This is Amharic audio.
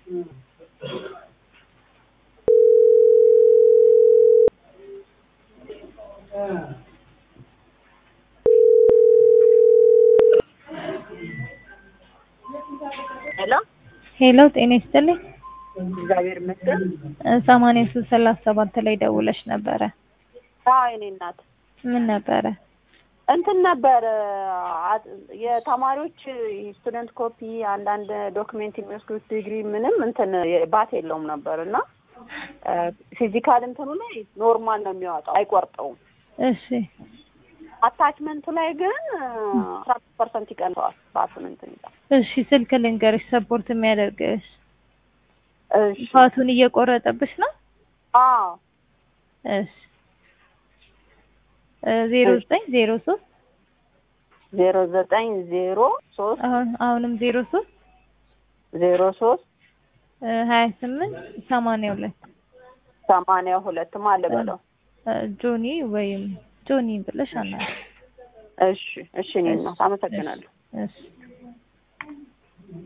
ሄሎ ሄሎ ጤና ይስጥልኝ። እግዚአብሔር ይመስገን። ሰማንያ ሶስት ሰላሳ ሰባት ላይ ደውለሽ ነበረ። አዎ የኔ እናት ምን ነበረ? እንትን ነበር አ- የተማሪዎች ስቱደንት ኮፒ አንዳንድ ዶክሜንት የሚወስዱት ዲግሪ ምንም እንትን ባት የለውም ነበር እና ፊዚካል እንትኑ ላይ ኖርማል ነው የሚያወጣው አይቆርጠውም። እሺ አታችመንቱ ላይ ግን አስራ ፐርሰንት ይቀንሰዋል። በአስም እንትን ይላል። እሺ ስልክ ልንገርሽ ሰፖርት የሚያደርግሽ እሺ ፋቱን እየቆረጠብሽ ነው? አዎ እሺ ዜሮ ዘጠኝ ዜሮ ሶስት ዜሮ ዘጠኝ ዜሮ ሶስት አሁን አሁንም ዜሮ ሶስት ዜሮ ሶስት ሀያ ስምንት ሰማንያ ሁለት ሰማንያ ሁለት ማለት በለው። ጆኒ ወይም ጆኒ ብለሽ አና እሺ እሺ እኔ እናት አመሰግናለሁ። እሺ